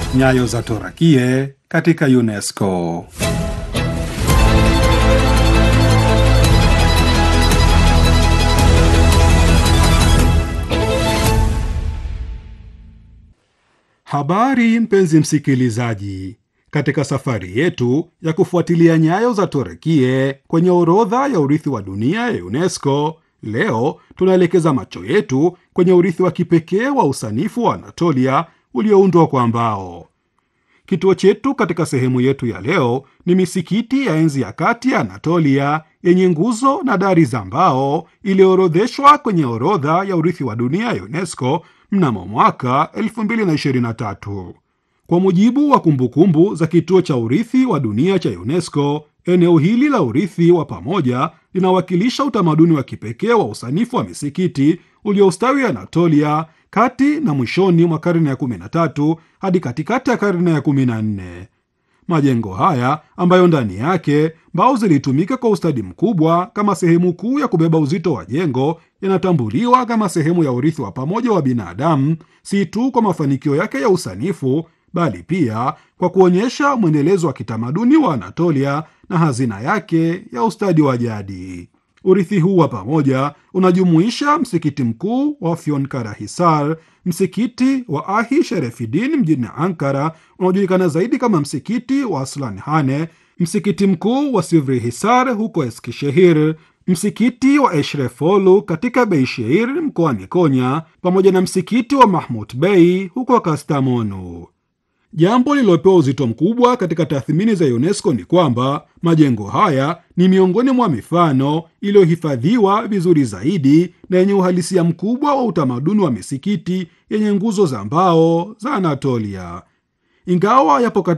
Nyayo za Torakie katika UNESCO. Habari mpenzi msikilizaji, katika safari yetu ya kufuatilia nyayo za Torakie kwenye orodha ya urithi wa dunia ya UNESCO, leo tunaelekeza macho yetu kwenye urithi wa kipekee wa usanifu wa Anatolia ulioundwa kwa mbao. Kituo chetu katika sehemu yetu ya leo ni misikiti ya enzi ya kati ya Anatolia yenye nguzo na dari za mbao iliyoorodheshwa kwenye orodha ya urithi wa dunia ya UNESCO mnamo mwaka 2023. Kwa mujibu wa kumbukumbu za kituo cha urithi wa dunia cha UNESCO, eneo hili la urithi wa pamoja linawakilisha utamaduni wa kipekee wa usanifu wa misikiti uliostawi Anatolia kati na mwishoni mwa karne ya 13 hadi katikati ya karne ya 14. Majengo haya ambayo ndani yake mbao zilitumika kwa ustadi mkubwa kama sehemu kuu ya kubeba uzito wa jengo yanatambuliwa kama sehemu ya urithi wa pamoja wa binadamu, si tu kwa mafanikio yake ya usanifu, bali pia kwa kuonyesha mwendelezo wa kitamaduni wa Anatolia na hazina yake ya ustadi wa jadi. Urithi huu wa pamoja unajumuisha msikiti mkuu wa Afyonkarahisar, msikiti wa Ahi Sherefidin mjini Ankara unaojulikana zaidi kama msikiti wa Aslanhane, msikiti mkuu wa Sivrihisar huko Eskishehir, msikiti wa Eshrefolu katika Beishehir mkoani Konya, pamoja na msikiti wa Mahmut Bey huko Kastamonu. Jambo lililopewa uzito mkubwa katika tathmini za UNESCO ni kwamba majengo haya ni miongoni mwa mifano iliyohifadhiwa vizuri zaidi na yenye uhalisia mkubwa wa utamaduni wa misikiti yenye nguzo za mbao za Anatolia. Ingawa yapo